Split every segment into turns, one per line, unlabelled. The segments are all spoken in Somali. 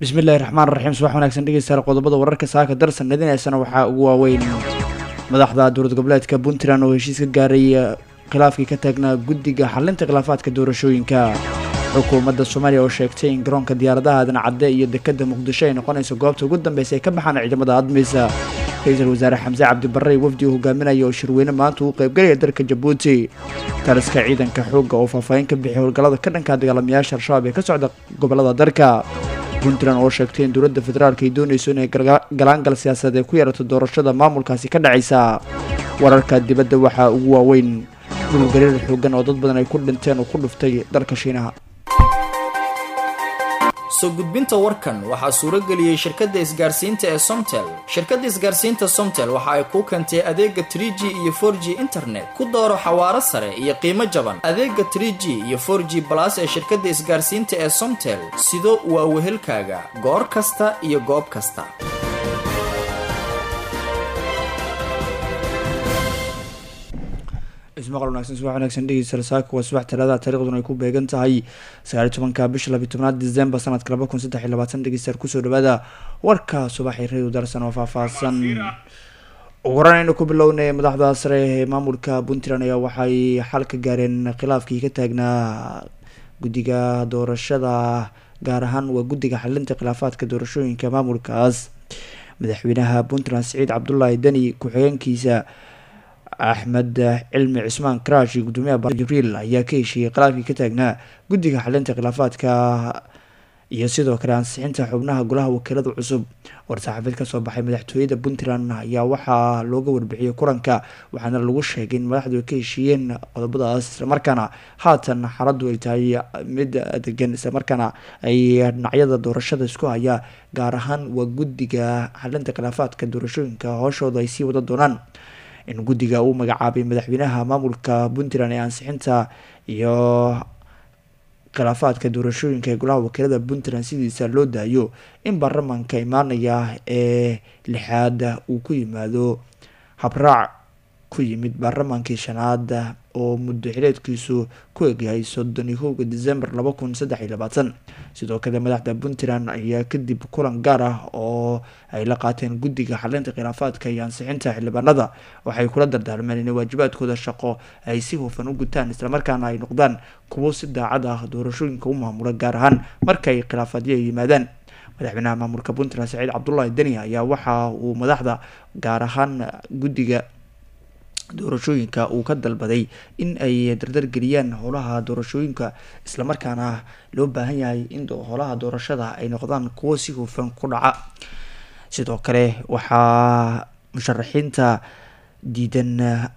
bismillahi raxmaan raxiim subax wanaagsan dhegeystayaal qodobada wararka saaka darsan nadinaysana waxaa ugu waaweyn madaxda dowlad goboleedka puntland oo heshiis ka gaaray khilaafkii ka taagnaa guddiga xalinta khilaafaadka doorashooyinka xukuumadda soomaaliya oo sheegtay in garoonka diyaaradaha aadan cadde iyo dekada muqdisho ay noqonayso goobta ugu dambeysa ay ka baxaan ciidamada admisa ra-iisul wasaare xamse cabdibarre wafdi uu hogaaminaya oo shirweyne maanta uu qaybgalaya dalka jabuuti taliska ciidanka xoogga oo faahfaahin ka bixiyay howlgallada ka dhanka dagaalamayaasha al-shabaab ee ka socda gobolada dalka puntland oo sheegtay in dowladda federaalk ay doonayso inay galaangal siyaasadeed ee ku yeerato doorashada maamulkaasi ka dhacaysa wararka dibadda waxaa ugu waaweyn dhulgariir xoogan oo dad badan ay ku dhinteen oo ku dhuftay dalka shiinaha
soo gudbinta warkan waxaa suuro geliyey shirkadda isgaarsiinta ee somtel shirkadda isgaarsiinta somtel waxa ay kuu keentay adeega tr g iyo for g internet ku dooro xawaaro sare iyo qiimo jaban adeega tr g iyo for g balas ee shirkadda isgaarsiinta ee somtel sido waa wehelkaaga goor kasta iyo goob kasta
ismaqal wanaagsan subax wanaagsan dhegeysta saaka waa subax talaada taariikhduna ay ku beegan tahay sagaali tobanka bisha labiyi tobnaad december sanadka laba kun saddex iyo labaatan dhegeystayaal kusoo dhawaada warka subaxii radio darsan oo faahfaahsan ugu horan aynu ku bilownay madaxda sare ee maamulka puntland ayaa waxay xal ka gaareen khilaafkii ka taagnaa guddiga doorashada gaar ahaan waa guddiga xalinta khilaafaadka doorashooyinka maamulkaas madaxweynaha puntland siciid cabdulaahi deni ku-xigeenkiisa axmed cilmi cismaan karash iyo gudoomiyaha jibriil ayaa ka heshiiyey khilaafkii ka taagnaa guddiga xalinta khilaafaadka iyo sidoo kale ansixinta xubnaha golaha wakiilada cusub war-saxaafeed kasoo baxay madaxtooyada puntland ayaa waxaa looga warbixiyey kulanka waxaana lagu sheegay in madaxdu ay ka heshiiyeen qodobadaas islamarkaana haatan xaaladdu ay tahay mid degan islamarkaana ay dhinacyada doorashada isku haya gaar ahaan waa guddiga xalinta khilaafaadka doorashooyinka hooshooda ay sii wada doonaan in guddiga uu magacaabay madaxweynaha maamulka puntland ee ansixinta iyo khilaafaadka doorashooyinka ee golaha wakiilada puntland sidiisa loo daayo in baarlamaanka imaanaya ee lixaad uu ku yimaado habraac ku yimid baarlamaankii shanaad oo muddo xileedkiisu ku egyahay soddon iyo kowga december laba kun saddex iyo labaatan sidoo kale madaxda puntland ayaa kadib kulan gaar ah oo ay la qaateen guddiga xalinta khilaafaadka iyo ansixinta xildhibaanada waxay kula dardaarmeen inay waajibaadkooda shaqo ay si hufan u gutaan islamarkaana ay noqdaan kuwo si daacad ah doorashooyinka u maamula gaar ahaan markay khilaafaadyo ay yimaadaan madaxweynaha maamulka puntland saciid cabdulaahi deni ayaa waxa uu madaxda gaar ahaan guddiga doorashooyinka uu ka dalbaday in ay dardargeliyaan howlaha doorashooyinka islamarkaana loo baahan yahay in howlaha doorashada ay noqdaan kuwo si hufan ku dhaca sidoo kale waxaa musharaxiinta diidan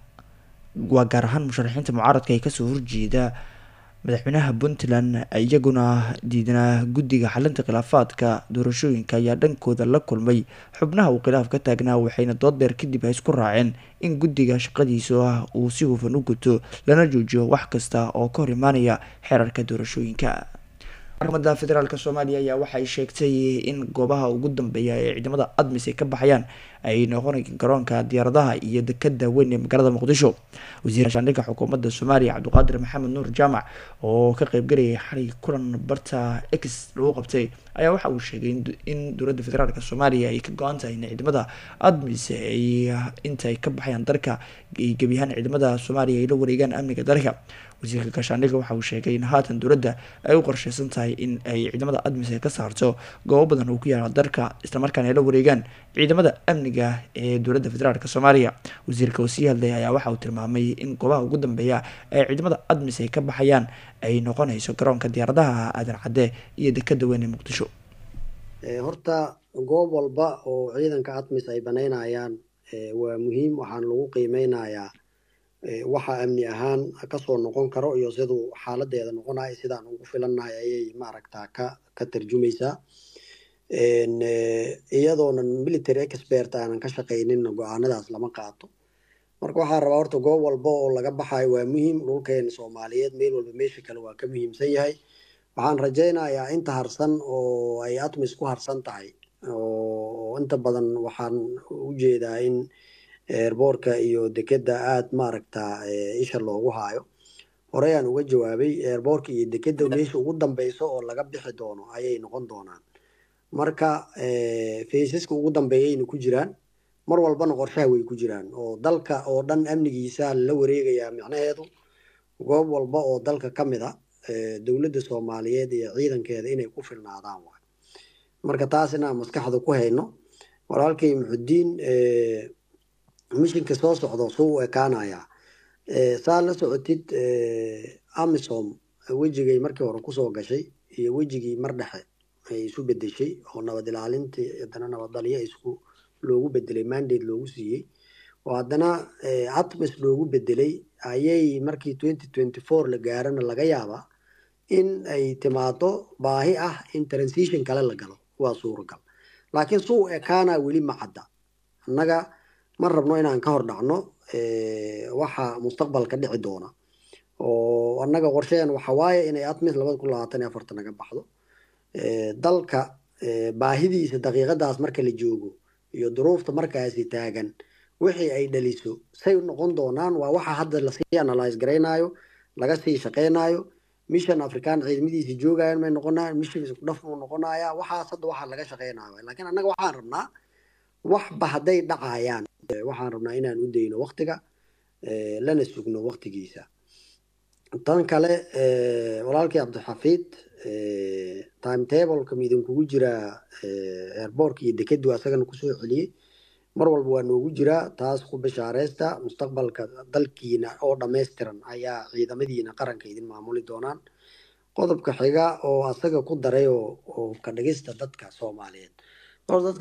waa gaar ahaan musharaxiinta mucaaradka ee kasoo horjeeda madaxweynaha puntland iyaguna diidanaa guddiga xalinta khilaafaadka doorashooyinka ayaa dhankooda la kulmay xubnaha uu khilaaf ka taagnaa waxayna dood dheer kadib ay isku raaceen in guddiga shaqadiisa ah uu si hufan u guto lana joojiyo wax kasta oo ka hor imaanaya xeerarka doorashooyinka xukuumadda federaalk soomaaliya ayaa waxay sheegtay in goobaha ugu dambeeya ee ciidamada admis ay ka baxayaan ay noqon garoonka diyaaradaha iyo dekada weyn ee magaalada muqdisho wasiir shaandhigga xukuumadda soomaaliya cabdiqaadir maxamed nuur jaamac oo ka qeybgalayay xalay kulan barta x lagu qabtay ayaa waxa uu sheegay in dowladda federaalk soomaaliya ay ka go-an tahay in ciidamada admis ay inta ay ka baxayaan dalka gebi ahaan ciidamada soomaaliya ay la wareegaan amniga dalka wasiirka gaashaandhigga waxa uu sheegay in haatan dowladda ay u qorsheysan tahay in ay ciidamada admis ay ka saarto goobo badan oo ku yaala dalka islamarkaana ay la wareegaan ciidamada amniga ee dowladda federaalk soomaaliya wasiirka oo sii hadlay ayaa waxa uu tilmaamay in goobaha ugu dambeeya ee ciidamada admis ay ka baxayaan ay noqonayso garoonka diyaaradaha aadan cadde iyo dekada weyn ee muqdisho
horta goob walba oo ciidanka admis ay banaynayaan waa muhiim waxaan lagu qiimeynayaa waxa amni ahaan kasoo noqon karo iyo siduu xaaladeeda noqonayo sidaan ugu filannahay ayay maaragta ka ka tarjumaysaa iyadoonan military expert aanan ka shaqaynin go-aanadaas lama qaato marka waxaa rabaa horta goob walba oo laga baxayo waa muhiim dhulkeena soomaaliyeed meel walba meesha kale waa ka muhiimsan yahay waxaan rajaynayaa inta harsan oo ay atmis ku harsan tahay oo inta badan waxaan ujeedaa in eerboorka iyo dekeda aada maaragta isha loogu haayo horey aan uga jawaabay eerboorka iyo dekeda meesha ugu dambeyso oo laga bixi doono ayay noqon doonaan marka faysaska ugu dambeeyayna ku jiraan mar walbana qorshaha way ku jiraan oo dalka oo dhan amnigiisa la wareegayaa micnaheedu goob walba oo dalka ka mid a dowladda soomaaliyeed iyo ciidankeeda inay ku filnaadaan waay marka taas inaan maskaxda ku hayno walaalkay muxudiin mishinka soo socdo suu u ekaanayaa saa la socotid amisom wejigay markii hore kusoo gashay iyo wejigii mar dhexe ay isu bedeshay oo nabad ilaalintii haddana nabadalyo isku loogu bedelay mandate loogu siiyey oo haddana atmis loogu bedelay ayay markii twenty twenty four la gaarana laga yaabaa in ay timaado baahi ah in transition kale la galo waa suuragal laakiin suu ekaana weli ma cadda annaga ma rabno inaan ka hor dhacno waxa mustaqbalka dhici doona oo annaga qorsheen waxa waaye inay atmis labada kun labaatan iyo afartan naga baxdo dalka baahidiisa daqiiqadaas marka la joogo iyo duruufta markaasi taagan wixii ay dhaliso say noqon doonaan waa waxa hadda lasii analyse garaynayo laga sii shaqeynayo mission african ciidamadiisa joogayan may noqonayaan mission isku dhaf uu noqonaya waxaas hadda waxaa laga shaqeynayo laakiin annaga waxaan rabnaa waxba hadday dhacayaan waxaan rabnaa inaan u dayno waktiga lana sugno waktigiisa tan kale walaalkii cabdixafiid timetableka midinkugu jiraa airbortka iyo dekedu asagana kusoo celiyey mar walba waa noogu jiraa taas ku bishaareysta mustaqbalka dalkiina oo dhammaystiran ayaa ciidamadiina qaranka idin maamuli doonaan qodobka xiga oo asaga ku daray oo ka dhigista dadka soomaaliyeed dadka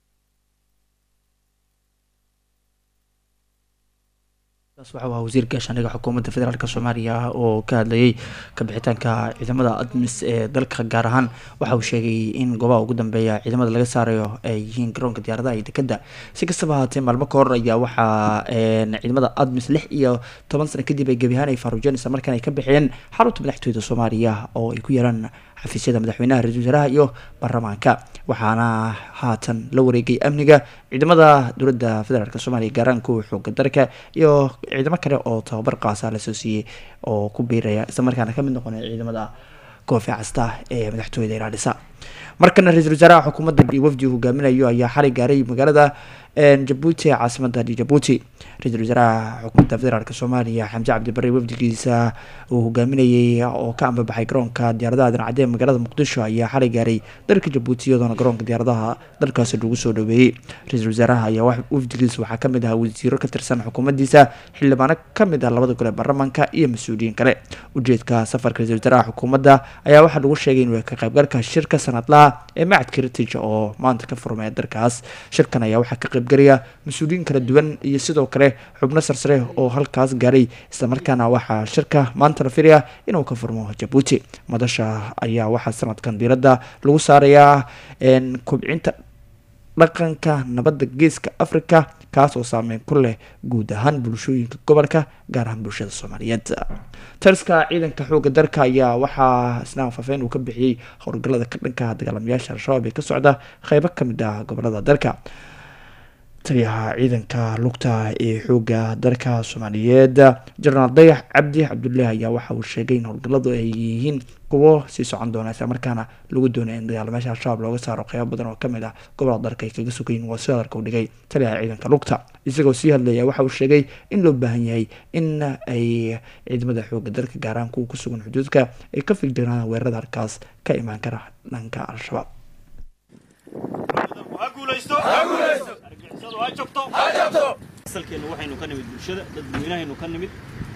waxa ahaa wasiir gaashaandhiga xukuumadda federaalk soomaaliya oo ka hadlayay kabixitaanka ciidamada admis ee dalka gaar ahaan waxa uu sheegay in goobaha ugu dambeeya ciidamada laga saarayo ay yihiin garoonka diyaaradaha iyo dekeda si kastaba ahaatee maalmo ka hor ayaa waxaa ciidamada admis lix iyo toban sano kadib ay gebi ahaan ay faaruujeen isla markaan ay ka bixiyeen xarunta madaxtooyada soomaaliya oo ay ku yeelaan xafiisyada madaxweynaha ra-isul wasaaraha iyo baarlamaanka waxaana haatan la wareegay amniga ciidamada dowladda federaalk soomaaliya gaaraan kuwa xooga dalka iyo ciidamo kale oo tababar qaasa lasoo siiyey oo ku biiraya isla markaana kamid noqonaya ciidamada koofi casta ee madaxtooyada ilaalisa markana ra-isul wasaaraha xukuumadda iyo wafdi uu hogaaminayo ayaa xalay gaaray magaalada jabuuti ee caasimada jabuuti ra-isul wasaaraha xukuumadda federaalk soomaaliya xamse cabdibare wafdigiisa uu hogaaminayay oo ka ambabaxay garoonka diyaaradaha dhinacadee magaalada muqdisho ayaa xalay gaaray dalka jabuuti iyadoona garoonka diyaaradaha dalkaasi lagu soo dhaweeyey ra-isul wasaaraha ayaa wafdigiisa waxaa kamid ahaa wasiiro ka tirsan xukuumaddiisa xildhibaano kamid ah labada gole baarlamaanka iyo mas-uuliyiin kale ujeedka safarka ra-isul wasaaraha xukuumadda ayaa waxaa lagu sheegay inuu ka qaybgalka shirka sanadlaha ee macadka heritage oo maanta ka furmaya dalkaas shirkan ayaa waxaa ka qaybgalaya mas-uuliyiin kala duwan iyo sidoo kale xubno sarsare oo halkaas gaaray islamarkaana waxaa shirka maanta la filaya inuu ka furmo jabuuti madasha ayaa waxaa sanadkan diiradda lagu saarayaa kobcinta dhaqanka nabadda geeska africa kaas oo saameyn ku leh guud ahaan bulshooyinka gobolka gaar ahaan bulshada soomaaliyeed taliska ciidanka xooga dalka ayaa waxaa isna faafeyn uu ka bixiyey howlgallada ka dhanka dagaalamayaasha al-shabaab ee ka socda qeybo kamid ah gobolada dalka taliyaha ciidanka lugta ee xooga dalka soomaaliyeed jenaraal dayax cabdi cabdullaahi ayaa waxa uu sheegay in howlgalladu ay yihiin kuwo sii socon doona isla markaana lagu doonaya in dagaalamayaasha al-shabaab looga saaro qeybo badan oo kamid ah gobolada dalka ay kaga sugayin waa si hadalka u dhigay taliyaha ciidanka lugta isagoo sii hadlaya waxa uu sheegay in loo baahan yahay in ay ciidamada xooga dalka gaaraan kuwa ku sugan xuduudka ay ka figdinaan weerarada halkaas ka imaan kara dhanka al-shabaab
asalkeenna waxaynu ka nimid bulshada dadweynahaynu ka nimid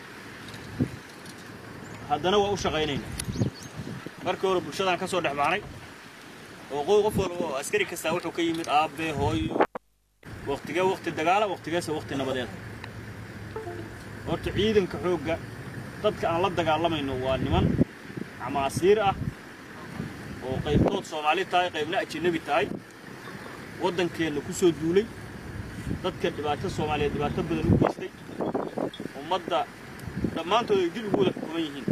haddana waa u shaqaynaynaa markii hore bulshadaan ka soo dhex baxnay oo qoy qof walba oo askari kastaa wuxuu ka yimid aabbe hooyo waktigee wakti dagaala waktigeese wakti nabadeed horta ciidanka xoogga dadka aan la dagaalamayno waa niman camaasiir ah oo qaybtood soomaali tahay qaybna ajanabi tahay waddankeenna ku soo duulay dadka dhibaato soomaaliyeed dhibaato badan u geystay ummadda dhammaantood ay dil ugu wada xukuman yihiin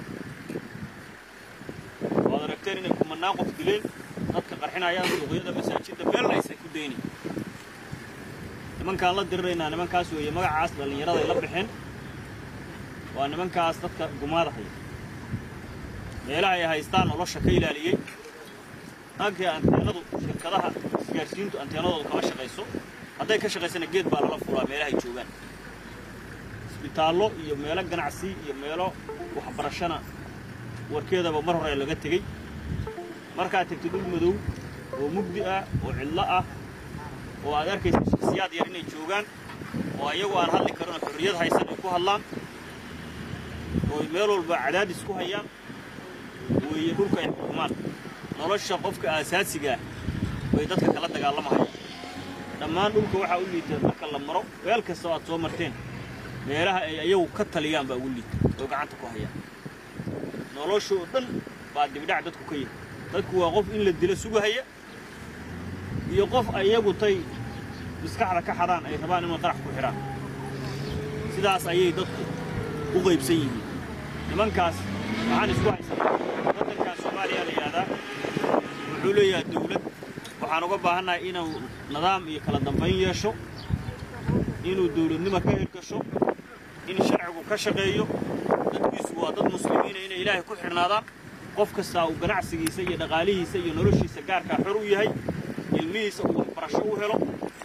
waad aragteen inay kumannaan qof dileen dadka qarxinayaan suuqyada masaajidda meelna aysan ku daynin nimankaan la diriraynaa nimankaas weeye magacaas dhallinyarada ay la baxeen waa nimankaas dadka gumaada haya meelaha ay haystaan nolosha ka ilaaliyey naagtii anteenadu shirkadaha isgaarsiintu anteenadooda kama shaqayso hadday ka shaqaysana geed baa lala fulaa meelahay joogaan isbitaallo iyo meelo ganacsi iyo meelo waxbarashana warkeedaba mar hore laga tegey markaad tegtid dhul madow oo mugdi ah oo cidlo ah oo aad arkaysa shaksiyaad yar inay joogaan oo ayagu aan hadli karin oo xorriyad haysan ay ku hadlaan oo meel walba cadaadis ku hayaan weeye dhulka ay xukumaan nolosha qofka aasaasigaa bay dadka kala dagaalamahayaan dhammaan dhulka waxaa u liita marka la maro meel kasta oo aad soo marteen meelaha ay ayagu ka taliyaan baa ugu liita oo gacanta ku hayaan nolosha oo dhan baa dibdhac dadku ka yahay dadku waa qof in la dilo sugahaya iyo qof ayagu tay maskaxda ka xadhaan ay rabaan inay qarax ku xidhaan sidaas ayay dadku u qaybsan yihiin nimankaas waxaan isku haysanaa waddankan soomaaliya la yidhahdaa wuxuu leeyahay dawlad waxaan uga baahannahay inuu nidaam iyo kala dambayn yeesho inuu dawladnimo ka hirgasho in sharcigu ka shaqeeyo dadkiisu waa dad muslimiina inay ilaahay ku xidhnaadaan qof kastaa uu ganacsigiisa iyo dhaqaalihiisa iyo noloshiisa gaarkaa xor u yahay ilmihiisa uu waxbarasho u helo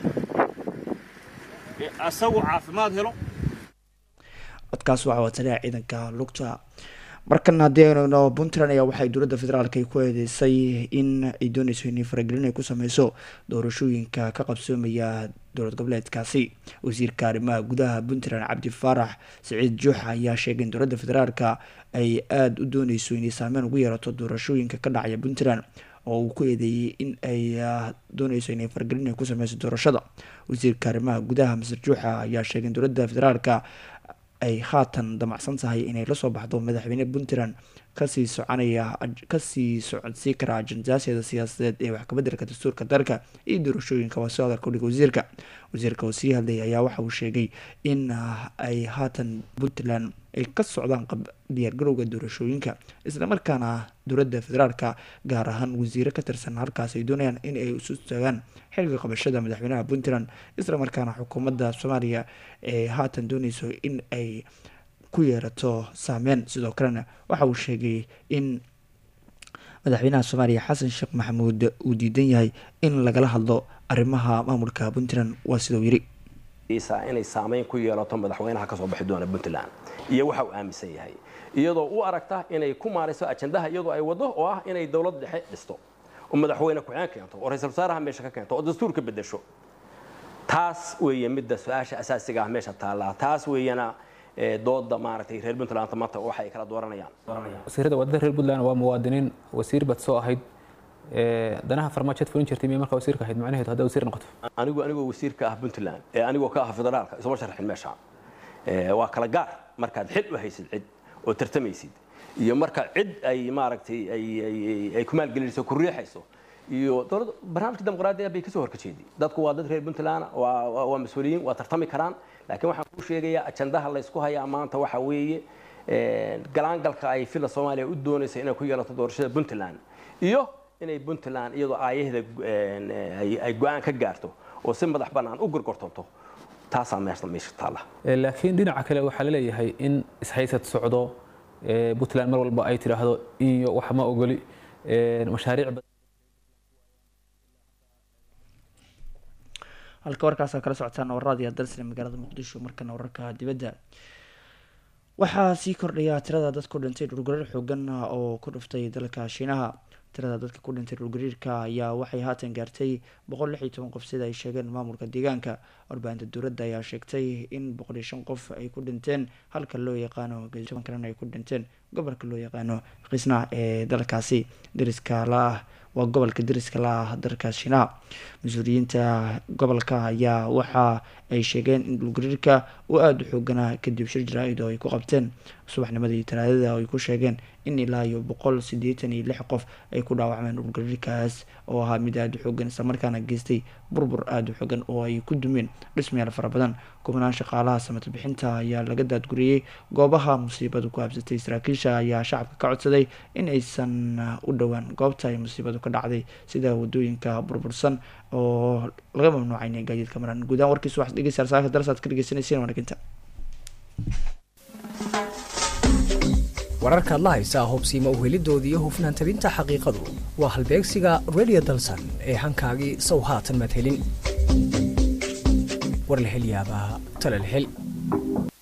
asagu caafimaad helo
codkaas waxaa wataliya ciidanka lugta markan haddii aynu eegno puntland ayaa waxay dowladda federaalk ay ku eedeysay in ay dooneyso inay faragelin ay ku sameyso doorashooyinka ka qabsoomaya dowlad goboleedkaasi wasiirka arrimaha gudaha puntland cabdi faarax siciid juuxa ayaa sheegay in dowladda federaalka ay aada u dooneyso inay saameyn ugu yeerato doorashooyinka ka dhacaya puntland oo uu ku eedeeyey in ay dooneyso inay faragelin ay ku sameyso doorashada wasiirka arrimaha gudaha masar juuxa ayaa sheegay in dowladda federaalka ay haatan damacsan tahay inay lasoo baxdo madaxweyne puntland kasii soconaya kasii socodsii kara ajendaasheeda siyaasadeed ee wax kabedelka dastuurka dalka iyo doorashooyinka waa soo hadalka udhiga wasiirka wasiirka oo sii hadlay ayaa waxa uu sheegay in ay haatan puntland ay ka socdaan diyaargarowga doorashooyinka islamarkaana dowladda federaalka gaar ahaan wasiiro ka tirsan halkaas ay doonayaan in ay isu taagaan xilka qabashada madaxweynaha puntland islamarkaana xukuumadda soomaaliya ee haatan dooneyso in ay ku yeerato saameyn sidoo kalena waxa uu sheegay in madaxweynaha soomaaliya xasan sheekh maxamuud uu diidan yahay in lagala hadlo arrimaha maamulka puntland waa sidau yiri
inay saameyn ku yeelato madaxweynaha kasoo baxi doona puntland iyo waxa uu aaminsan yahay iyadoo u aragta inay ku maarayso ajandaha iyadoo ay wado oo ah inay dowlad dhexe dhisto oo madaxweyne ku-xeen keento oo ra-isul wasaaraha meesha ka keento oo dastuurka bedesho taas weeye midda su-aasha asaasiga ah meesha taallaa taas weeyana dooda maaragtay reer puntland maanta waxa ay kala dooranayaan
wasiirada wadada reer puntland waa muwaadiniin wasiir bad soo ahayd danaha farmaajoad fulin jirtay miya markaa wasiirka ahayd macnaheedu haddaa wasiir noqoto
anigu anigoo wasiirka ah puntland ee anigoo ka ah federaalka isuma sharxin meesha waa kala gaar markaad xil u haysid cid oo tartamaysid iyo marka cid ay maaragtay ay ku maalgelinayso ku riixayso iyo dowladda barnaamijka dimuqraadiga bay kasoo horkajeedi dadku waa dad reer puntland waa mas-uuliyiin waa tartami karaan laakiin waxaan kuu sheegayaa ajandaha laysku hayaa maanta waxa weeye galaangalka ay fila soomaaliya u doonaysa inay ku yeelato doorashada puntland iyo inay puntland iyadoo aayaheeda ay go-aan ka gaarto oo si madax bannaan u gorgortonto taasaa meesha meesha taalla
laakiin dhinaca kale waxaa la leeyahay in ishaysad socdo puntland mar walba ay tidhaahdo iyo wax ma ogoli mashaariic
halka warkaasa kala socotaan warraadiya dalsina magaalada muqdisho markana wararka dibadda waxaa sii kordhaya tirada dad ku dhintay dhulgariir xoogan oo ku dhuftay dalka shiinaha tirada dadka ku dhintay dhulgariirka ayaa waxay haatan gaartay boqol lix iyo toban qof sida ay sheegeen maamulka deegaanka warbaahinta dowladda ayaa sheegtay in boqol iyo shan qof ay ku dhinteen halka loo yaqaano toban kalena ay ku dhinteen gobolka loo yaqaano kisna ee dalkaasi dariska la waa gobolka dariska la ah dalka shiinaha mas-uuliyiinta gobolka ayaa waxa ay sheegeen in dhulgariirka uu aada u xooganaa kadib shir jaraa-id oo ay ku qabteen subaxnimadii talaadada oo ay ku sheegeen in ilaa iyo boqol sideetan iyo lix qof ay ku dhaawacmeen dhulgariirkaas oo ahaa mid aada u xoogan islamarkaana geystay burbur aada u xoogan oo ay ku dumeen dhismayaal fara badan kubnaan shaqaalaha samata bixinta ayaa laga daadguriyey goobaha musiibadu ku habsatay saraakiisha ayaa shacabka ka codsaday in aysan u dhowaan goobta ay musiibadu ka dhacday sida wadooyinka burbursan oo laga mamnuucay inay gaadiidka maraan guudahaan warkiisa waxaad dhegeysaa saaka darasaad ka dhegeysanaysiin wanaginta
wararkaad la haysaa hubsiimo uhelidoodii iyo hufnaan tabinta xaqiiqadu waa halbeegsiga radio dalsan ee hankaagii sow haatan maad helin war la hel yaabaa tala la hel